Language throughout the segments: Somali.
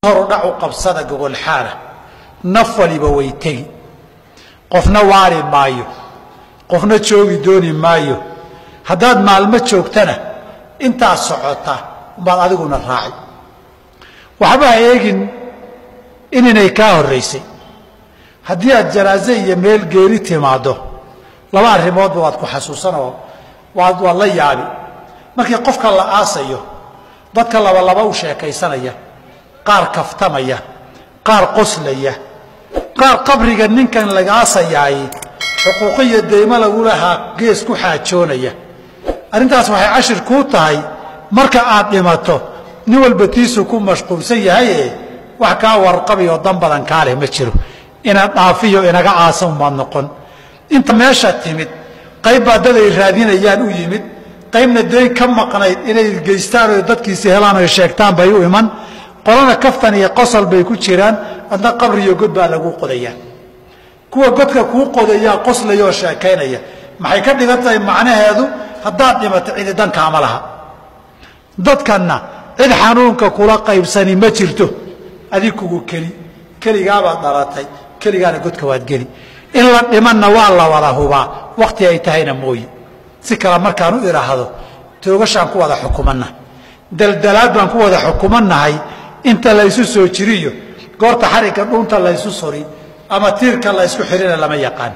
horudhacu qabsada gogolxaana naf waliba way tegi qofna waari maayo qofna joogi dooni maayo haddaad maalmo joogtana intaad socota umbaad adiguna raaci waxba ha eegin ininay kaa horraysay haddii aad janaaze iyo meel geeri timaaddo laba arrimoodba waad ku xasuusanoo waad waad la yaabi markii qofka la aasayo dadka labalaba u sheekaysanaya qaar kaftamaya qaar qoslaya qaar qabriga ninkan laga aasayaay xuquuqiyo deymo lagu lahaa gees ku xaajoonaya arrintaas waxay cashir kuu tahay marka aad dhimato nin walba tiisu ku mashquulsan yahaye wax kaa warqabiyo dan badan kaa leh ma jiro ina dhaafiyo inaga aasa umaad noqon inta meesha timid qayb baa dad ay raadinayaan u yimid qaybna dayn ka maqnayd inay geystaan oo dadkiisi helaan oy sheegtaan bay u iman qolana kaftan iyo qosol bay ku jiraan adna qabriyo god baa lagu qodayaa kuwa godka kuu qodayaa qoslaya oo sheekaynaya maxay ka dhigan tahay macnaheedu haddaad dhimato cidi dankaama laha dadkanna cid xanuunka kula qaybsani ma jirto adig kugu keli keligaabaad dhalatay keligaana godka waad geli in la dhimanna waa la wada hubaa wakhti ay tahayna mooye si kale markaan u idhaahdo toogashaan ku wada xukumanna daldalaad baan ku wada xukumannahay inta laysu soo jiriyo goorta xarigga dhuunta laysu suri ama tiirka laysku xidhina lama yaqaan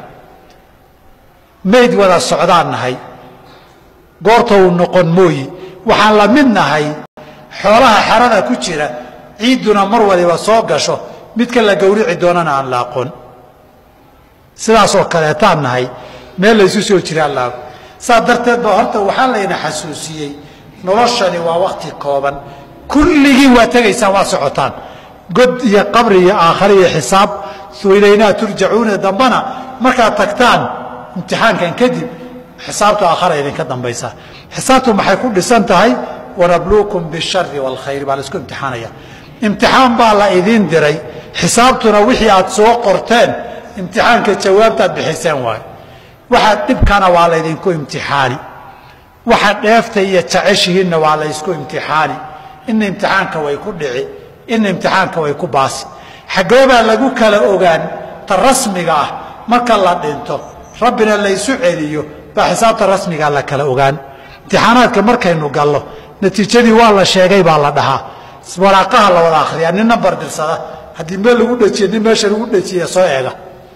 mayd wada socdaan nahay goorta uu noqon mooyi waxaan la mid nahay xoolaha xerada ku jira ciidduna mar waliba soo gasho midka la gowrici doonana aan la aqoon sidaasoo kaleetaan nahay meel laysu soo jiraan laago saa darteed ba horta waxaa layna xasuusiyey noloshani waa wakhti kooban kulligiin waa tegaysaan waa socotaan god iyo qabri iyo aakhare iyo xisaab ilaynaa turjacuuna dambana markaad tagtaan imtixaankan kadib xisaabtu aakhara idinka dambaysaa xisaabtu maxay ku dhisan tahay wanabluukum bishari waalkhayr baa laisku imtixaanaya imtixaan baa la idiin diray xisaabtuna wixii aad soo qorteen imtixaanka jawaabtaad bixiseen waayo waxaad dhibkana waa laydinku imtixaani waxaad dheefta iyo jeceshihiinna waa laysku imtixaani ina imtixaanka way ku dhici ina imtixaanka way ku baasi xaggeebaa lagu kala ogaan ta rasmiga ah marka la dhinto rabbina laysu celiyo baa xisaabta rasmigaa la kala ogaan imtixaanaadka markaynu gallo natiijadii waa la sheegay baa la dhahaa waraaqaha la wada akhriyaa nin nambar dirsada haddii meel lagu dhejiye nin meesha lagu dhejiye soo eega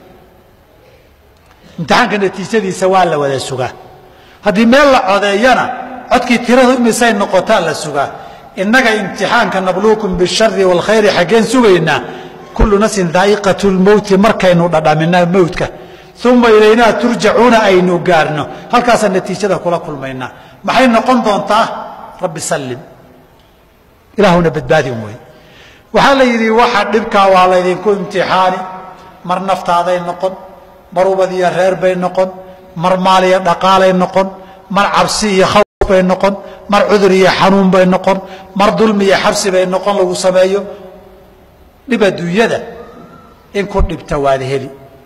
imtixaanka natiijadiisa waa la wada sugaa haddii meel la codeeyana codkii tiradu imisay noqotaa la sugaa innaga imtixaanka nabluukum bishari waalkhayri xaggeen sugaynaa kullu nafsin daa'iqatu lmowti markaynu dhadhamina mowtka uma ilaynaa turjacuuna aynu gaarno halkaasaan natiijada kula kulmaynaa maxay noqon doontaa rabbi sallim ilaahuna badbaadin wey waxaa la yidhi waxa dhibkaa waa laydinku imtixaani mar naftaaday noqon mar ubad iyo reer bay noqon mar maal iyo dhaqaalay noqon mar cabsi iyo khawf bay noqon mar cudur iyo xanuun bay noqon mar dulmi iyo xabsi bay noqon lagu sameeyo dhib adduunyada in ku dhibta waad heli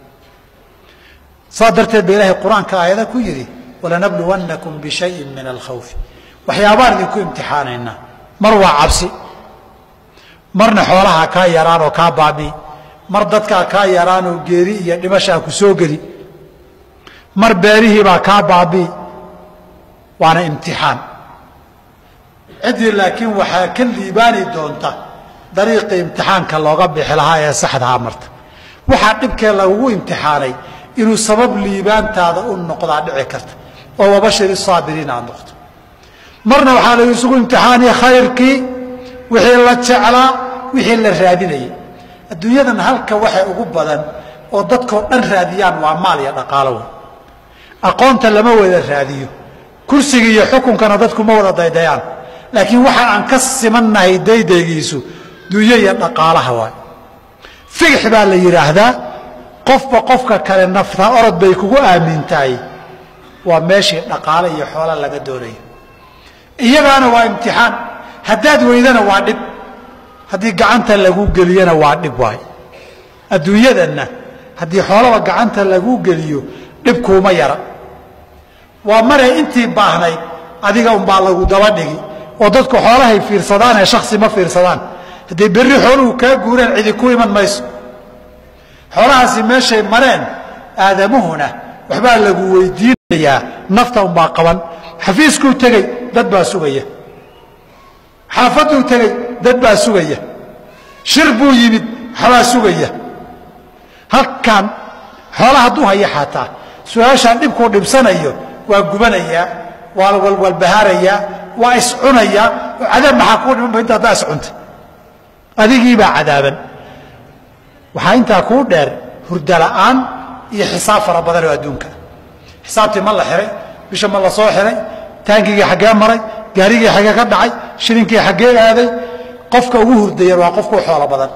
saa darteed ba ilaahay qur-aanka aayada ku yidhi walanabluwannakum bishayin min alkhawfi waxyaabaan idinku imtixaanaynaa mar waa cabsi marna xoolaha kaa yaraan oo kaa baabii mar dadkaa kaa yaraan oo geeri iyo dhimashaa ku soo geli mar beerihiibaa kaa baabii waana imtixaan ciddii laakiin waxaa ka liibaani doonta dariiqii imtixaanka looga bixi lahaa ee saxdaha marta waxaa dhibkee lagugu imtixaanay inuu sabab liibaantaada u noqdaa dhici karta oo wabashiri saabiriin aad noqto marna waxaa lagu isugu imtixaanaya khayrkii wixii la jeclaa wixii la raadinayay adduunyadan halka waxay ugu badan oo dadkoo dhan raadiyaan waa maal iyo dhaqaalo wey aqoonta lama wada raadiyo kursiga iyo xukunkana dadku ma wada daydayaan laakiin waxa aan ka simannahay daydaygiisu dunyo iyo dhaqaalaha waay figix baa la yidhaahdaa qofba qofka kale nafta orod bay kugu aamintahay waa meeshii dhaqaale iyo xoola laga doonayo iyagaana waa imtixaan haddaad weydana waa dhib haddii gacanta lagu geliyana waa dhib waay adduunyadanna haddii xoolaba gacanta lagu geliyo dhib kuuma yara waa mare intii baahnayd adiga unbaa lagu daba dhigi oo dadku xoolahay fiirsadaanee shaksi ma fiirsadaan hadday berri xooluhu kaa guureen cidi ku iman mayso xoolahaasi meeshay mareen aadamuhuna waxbaa lagu weydiinayaa nafta unbaa qaban xafiiskuu tegey dad baa sugaya xaafaduu tegey dad baa sugaya shir buu yimid waxbaa sugaya halkan xoola hadduu haya xataa su-aashaan dhibkuu dhibsanayo waa gubanayaa waa walwalbahaarayaa waa iscunayaa oo cadaab maxaa kuu dhimanba inta haddaa iscuntay adigiibaa cadaaban waxaa intaa kuu dheer hurda la'aan iyo xisaab fara badan oo adduunka xisaabtii ma la xihay bisha ma la soo xihay taangigii xaggee maray gaarigii xaggee ka dhacay shilinkii xaggee aaday qofka ugu hurdayan waa qofkuu xoolo badan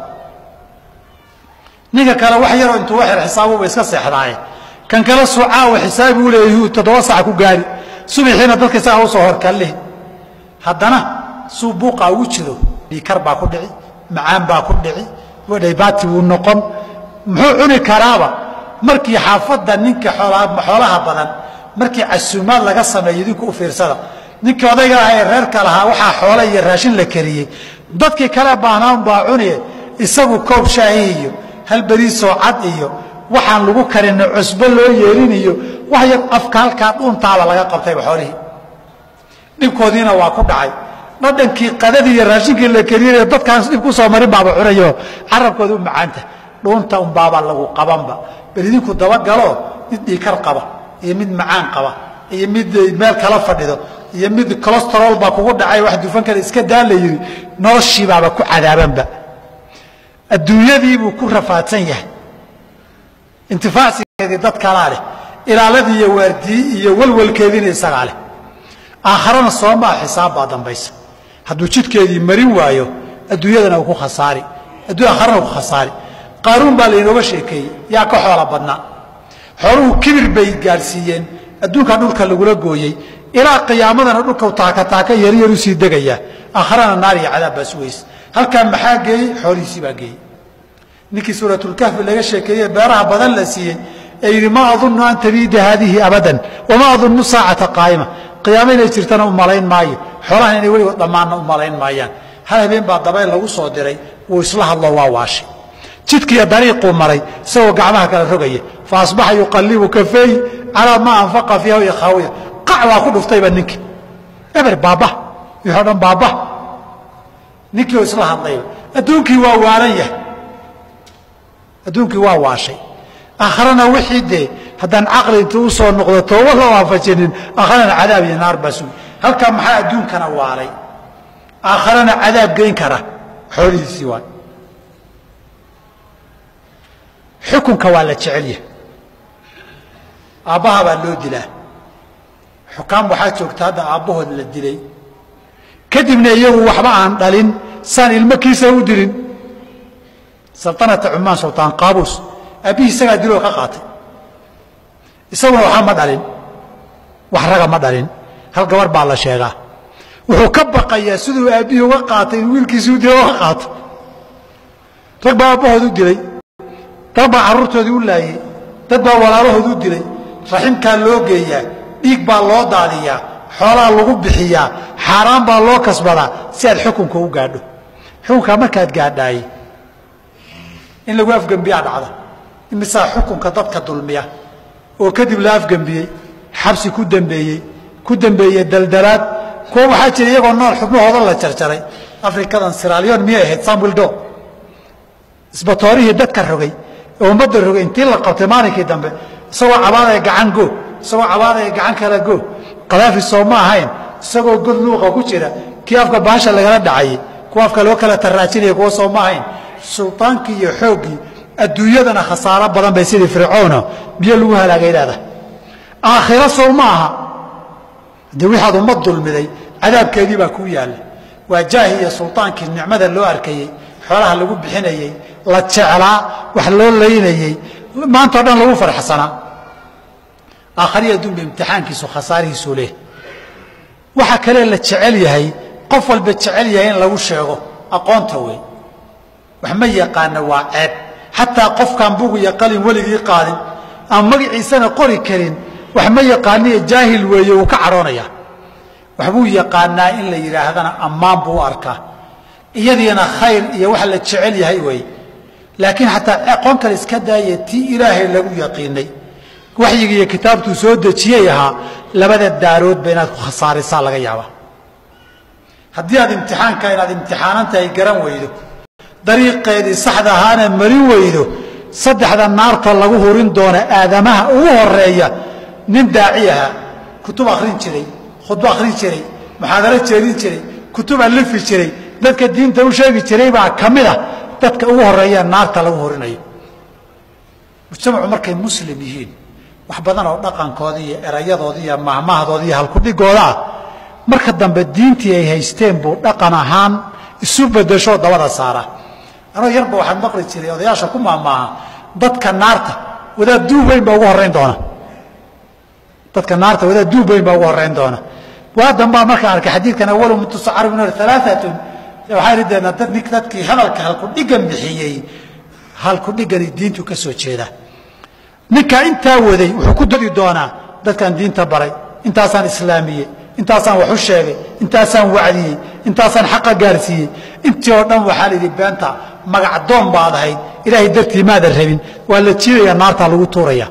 ninka kale wax yaroo intuu waxir xisaabuba iska seexdaaye kan kale sucaawa xisaabi u leeyahi toddoba sac ku gaari subaxiina dadka isagaa usoo horkallihi haddana suu buuqaa ugu jiro dhiikar baa ku dhici macaan baa ku dhici wadhaybaati wuu noqon muxuu cuni karaaba markii xaafadda ninka xoolaha badan markii casuumaad laga sameeyo idinku u fiirsada ninkii odayga ah ee reerka lahaa waxaa xoola iyo raashin la kariyey dadkii kale baahnaan baa cuniye isagu koob shaahi iyo hal beriisoo cad iyo waxaan lagu karinna cusbo loo yeelin iyo wax yar afka halkaa dhuuntaaba laga qabtayba xoolihii dhibkoodiina waa ku dhacay dhadhankii qadadii iyo raashinkii la kariyey dadkaan dhib ku soo marin baaba cunayo carabkooda u macaanta dhuunta unbaaba lagu qabanba bal idinku dabagalo mid dhiikar qaba iyo mid macaan qaba iyo mid meel kala fadhido iyo mid colostrol baa kugu dhacay wax dufan kale iska daa la yidhi noloshiibaaba ku cadaabanba adduunyadiibuu ku rafaadsan yahay intifaacsigeedii dad kalaa leh ilaaladii iyo waardii iyo walwalkeediina isagaa leh aakharana soomaa xisaab baa dambaysa hadduu jidkeedii marin waayo adduunyadana uu ku khasaari aakharana ku khasaari qaaruun baa laynooga sheekeeyey yaa ka xoola badnaa xooluhu kibir bay gaadhsiiyeen adduunkaa dhulka lagula gooyey ilaa qiyaamadana dhulka taaka taaka yaryar usii degayaa aakharana naar iyo cadaab baa sugaysa halkaa maxaa geeyey xoolihiisii baa geeyey ninkii suuratulkahfi laga sheekeeye beeraha badan la siiyey ee yidhi maa adunnu an tabiida haadihi abadan wamaa adunnu saacata qaa'ima qiyaamo inay jirtana u malayn maayo xoolahan inay weligood dhammaanna u malayn maayaan hal habeen baa dabayl lagu soo diray wuu isla hadlo waa waashay jidkiiyo dariiquu maray isagoo gacmaha kala rogaya fa asbaxa yuqallibu kafeey calaa maa anfaqa fiiha iyo khaawiya qac waa ku dhuftayba ninkii eber baaba wixii o dhan baaba ninkii oo isla hadlayba adduunkii waa waalan yahay adduunkii waa waashay aakharana wixii dee haddaan caqli intuu u soo noqdo tooba la waafajinin aakharana cadaab iyo naar baa sugi halkaa maxaa adduunkana waalay aakharana cadaab geyn kara xoolihiisii waay xukunka waa la jecel yahay aabbaha baa loo dilaa xukaam waxaa joogta hadda aabbahood la dilay kadibna iyagu waxba aan dhalin saan ilmo kiisa u dilin saltanata cumaan sultaan qaabuus aabbihii isagaa diloo ka qaatay isaguna waxba ma dhalin wax raga ma dhalin hal gabar baa la sheegaa wuxuu ka baqayaa siduu aabbihii uga qaatay in wiilkiisii u dilo uga qaato rag baa aabbahood u dilay dad baa carruurtoodii u laayey dad baa walaalahood u dilay raximkaa loo geeyaa dhiig baa loo daadiyaa xoolaa lagu bixiyaa xaaraan baa loo kasbadaa si aad xukunka u gaadho xukunkaa markaad gaadhaaye in lagu afgembiyaa dhacda imisaa xukunka dadka dulmiya oo kadib la afgembiyey xabsi ku dembeeyey ku dembeeyey daldalaad kuwa waxaa jira iyagoo nool xubnahooda la jarjaray afrikadan siraalyon miyay ahayd samwildo isbatoorihii dadka rogay ee ummadda rogay intii la qabtay maalinkii dambe isagoo cabaadaya gacan go isagoo cabaadaya gacan kale go kadaafi soo ma ahayn isagoo god luuqa ku jira kii afka baasha lagala dhacayey kuwa afka loo kala taraajinaya kuwa soo ma ahayn sultaankii iyo xooggii adduunyadana khasaaro badan bay sidii fircoono biyo lagu halaagay leedahay aakhiro sow ma aha dee wixaad ummad dulmiday cadaabkeedii baa kuu yaalla waa jaahi iyo sultaankii nicmada loo arkayey xoolaha lagu bixinayey la jeclaa wax loo laynayey maantao dhan lagu farxsanaa aakhariya adduunba imtixaankiisu khasaarihiisuu leh waxa kale la jecel yahay qof walba jecel yahay in lagu sheego aqoonta wey wax ma yaqaana waa ceeb xataa qofkaan bugu iyo qalin weligii qaadin aan magaciisana qori karin wax ma yaqaaniyo jaahil weeye wuu ka cadhoonaya waxbuu yaqaanaa in la yidhaahdana ammaan buu u arkaa iyadiina khayr iyo waxa la jecel yahay wey laakiin xataa aqoon kale iska daaya tii ilaahay lagu yaqiinay waxyiga iyo kitaabtuu soo dejiyey ahaa labada daaroodba inaad ku khasaarisaa laga yaaba haddii aad imtixaanka inaad imtixaanantahay garan weydo dariiqeedii saxda ahaana marin weydo saddexda naarta lagu hurin doona aadamaha ugu horeeya nin daaci ahaa kutub akhrin jiray khudbo akhrin jiray muxaadaro jeedin jiray kutub alifi jiray dadka diinta u sheegi jiray baa ka mid ah dadka ugu horeeya naarta lagu horinayo mujtamacu markay muslim yihiin wax badan oo dhaqankooda iyo erayadooda iyo mahmahdooda iyo halkudhigooda ah marka dambe diintii ay haysteen buu dhaqan ahaan isu bedeshoo dabada saara anoo yarba waxaan maqli jiray odayaasha ku maamaaha dadka naarta wadaad duub weyn baa ugu horeyn doona dadka naarta wadaad duub weyn baa ugu horeyn doona waa dambaa markaan arkay xadiidkan awalu man tusacaru min alaaatun waxaan rideenaa dad nin dadkii hadalka halkudhigan bixiyey halkudhigani diintu ka soo jeeda ninkaa intaa waday wuxuu ku dadi doonaa dadkaan diinta baray intaasaan islaamiyey intaasaan wax u sheegay intaasaan wacdiyey intaasaan xaqa gaarsiiyey intii oo dhan waxaa layidhi beenta magacdoon baad ahayd ilaahay dartii maadan rabin waa la jiidaya naartaa lagu tuuraya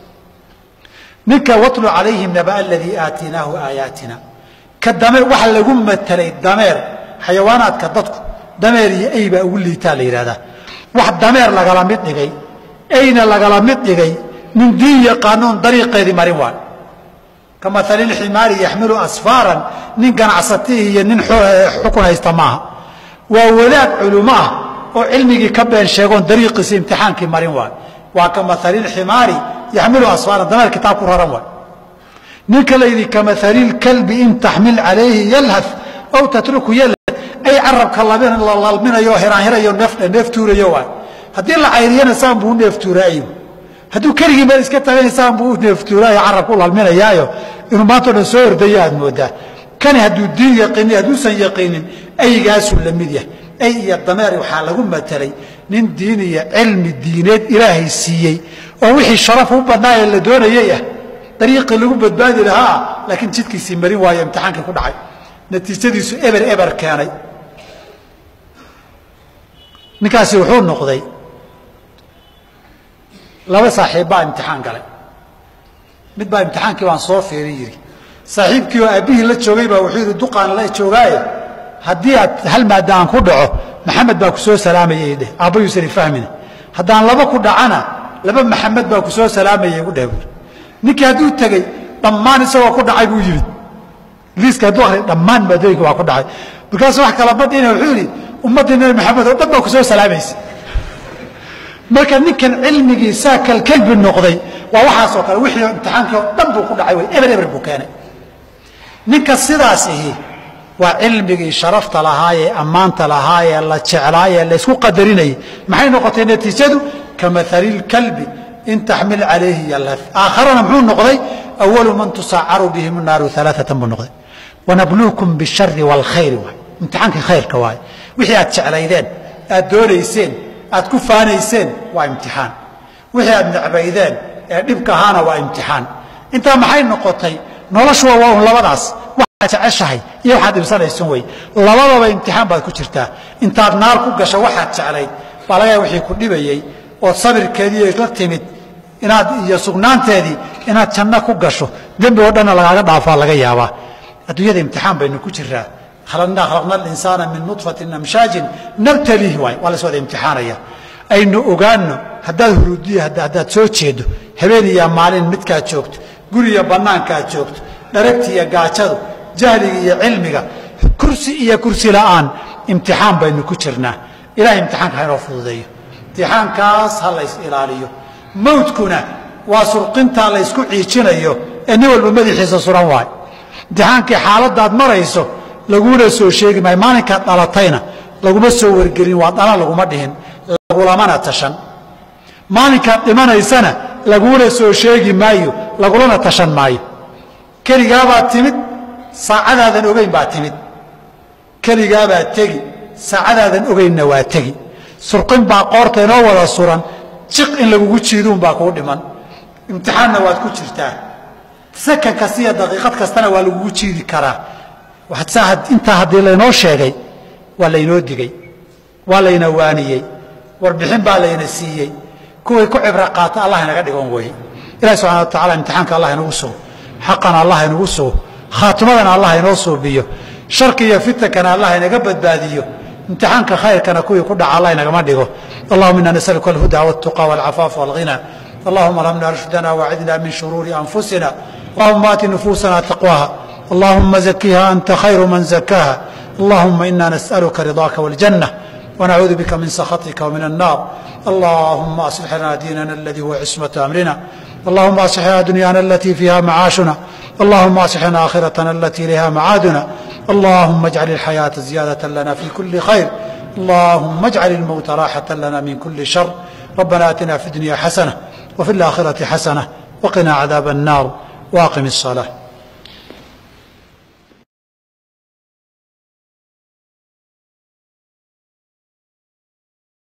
ninka watlu calayhim naba aladii aatiinaahu aayaatina ka dame waxa lagu matelay dameer xayawaanaadka dadku dameer iyo ey baa ugu liitaa la yidhahdaa wax dameer lagala mid dhigay eyna lagala mid dhigay nin diin yaqaanoon dariiqeedii marin waay ka maali lximaari yaxmilu asfaaran nin ganacsatihi iyo nin xukun haysta maaha waa wadaad culumo ah oo cilmigii ka been sheegoon dariiqiisa imtixaankii marin waay waa ka maali lximaari yaxmilu asfaaran dameer kitaab ku raran waay ninka la yidhi ka maali lkalbi in taxmil calayhi yalhaf aw tatruku yalhaf ay carabka la lalminayo hiraanhirayo neeftuurayo waay haddii la cayriyana saan buu u neeftuuraayo hadduu keligii meel iska tagana saan buu u neeftuuraayo carabka u lalminayaayo inuu maantao dhan soo ordayo aad moodaa kani hadduu diin yaqiinin hadduusan yaqiinin aygaasuu la mid yahay ay iyo dameer waxaa lagu matelay nin diin iyo cilmi diineed ilaahay siiyey oo wixii sharaf u badnaayee la doonayay ah dariiqii lagu badbaadi lahaa laakiin jidkiisii marin waayo imtixaankii ku dhacay natiijadiisu eber eber keenay ninkaasi wuxuu noqday laba saaxiib baa imtixaan galay mid baa imtixaankii baan soo fiirin yidhi saaxiibkii oo aabbihii la joogay baa wuxuu yidhi duqaan la joogaaye haddii aad hal maada aan ku dhaco maxamed baa ku soo salaamayay dheh aabbayuusan ifahmina haddaan laba ku dhacana laba maxamed baa ku soo salaamayay igu dheh buuri ninkii hadduu tegey dhammaan isagoo ku dhacay buu yimid liiska hadduu akhriy dhammaan maadooyinka waa ku dhacay markaasuu wax kala badhina wuxuu yidhi ummaddii nabi maxamed oo dhan baa ku soo salaamaysa marka ninkan cilmigii saa kalkalbi noqday waa waxaasoo kale wixii imtixaankii oo dhan buu ku dhacay wey eber eber buu keenay ninka sidaas ihi waa cilmigii sharafta lahaayee ammaanta lahaayee la jeclaayee laysku qadarinayay maxay noqotay natiijadu ka maali lkalbi in taxmil calayhi yalhaf aakharana muxuu noqday awalu man tusaacaru bihim naaru alaaatan buu noqday wanabluukum bishari waalkhayri waay imtixaankii khayrka waay wixii aad jeclaydeen aad doonayseen aad ku faanayseen waa imtixaan wixii aad necbaydeen ee dhibka ahaana waa imtixaan intaa maxay noqotay noloshuwa waa un labadaas waxaad jeceshahay iyo waxaad dhibsanaysan wey labadaba imtixaan baad ku jirtaa intaad naar ku gasho waxaad jeclayd baa laga yaaba wixii ku dhibayey ood sabirkeedii la timid inaad iyo sugnaanteedii inaad janno ku gasho dembi oo dhanna lagaaga dhaafaa laga yaabaa adduunyada imtixaan baynu ku jiraa khalaqnaa khalaqna alinsaana min nudfatin amshaajin nabtalihi waay waa las wada imtixaanaya aynu ogaanno haddaad huruudiya haddaad soo jeedo habeen iyo maalin midkaad joogto guriya bannaankaad joogto dharagti iyo gaajadu jahliga iyo cilmiga kursi iyo kursi la'aan imtixaan baynu ku jirnaa ilahay imtixaanka ha inoo fududeeyo imtixaankaas ha lays ilaaliyo mawdkuna waa surqintaa laysku ciijinayo ee nin walba madaxiisa suran waay imtixaankii xaaladaad marayso laguna soo sheegi maayo maalinkaad dhalatayna laguma soo wargelin waa dhana laguma dhihin lagulamana tashan maalinkaad dhimanaysana laguna soo sheegi maayo lagulana tashan maayo keligaabaad timid saacadaadan ogeyn baa timid keligaabaad tegi saacadaadan ogeynna waa tegi surqin baa qoorta inoo wada suran jiq in lagugu jiiduunbaa kuu dhiman imtixaanna waad ku jirtaa sakan kasta iyo daqiiqad kastana waa lagugu jiidi karaa intaa haddii laynoo sheegay waa laynoo digey waa layna waaniyey warbixin baa layna siiyey kuway ku cibro qaata allah inaga dhigon weye ilahi subxana wa tacala imtixaanka allah inagu sugo xaqana allah inagu sugo khaatimadana allah inoo suubiyo sharki iyo fitankana allah inaga badbaadiyo imtixaanka khayrkana kuwii ku dhaca allah inagama dhigo allahuma ina nasaluka alhuda waltuqa walcafaafa walghina allahuma alhamna rushdana wacidna min shuruuri anfusina allahuma aati nufuusana taqwaha allahuma zakiha anta khayru man zakaha allahuma ina nas'aluka ridaaka waljanna ونعوذ بك من سخطك ومن النار اللهم أصلح لنا ديننا الذي هو عصمة أمرنا اللهم أصلح لنا دنيانا التي فيها معاشنا اللهم أصلح لنا آخرتنا التي إليها معادنا اللهم اجعل الحياة زيادة لنا في كل خير اللهم اجعل الموت راحة لنا من كل شر ربنا آتنا في الدنيا حسنة وفي الآخرة حسنة وقنا عذاب النار وأقم الصلاة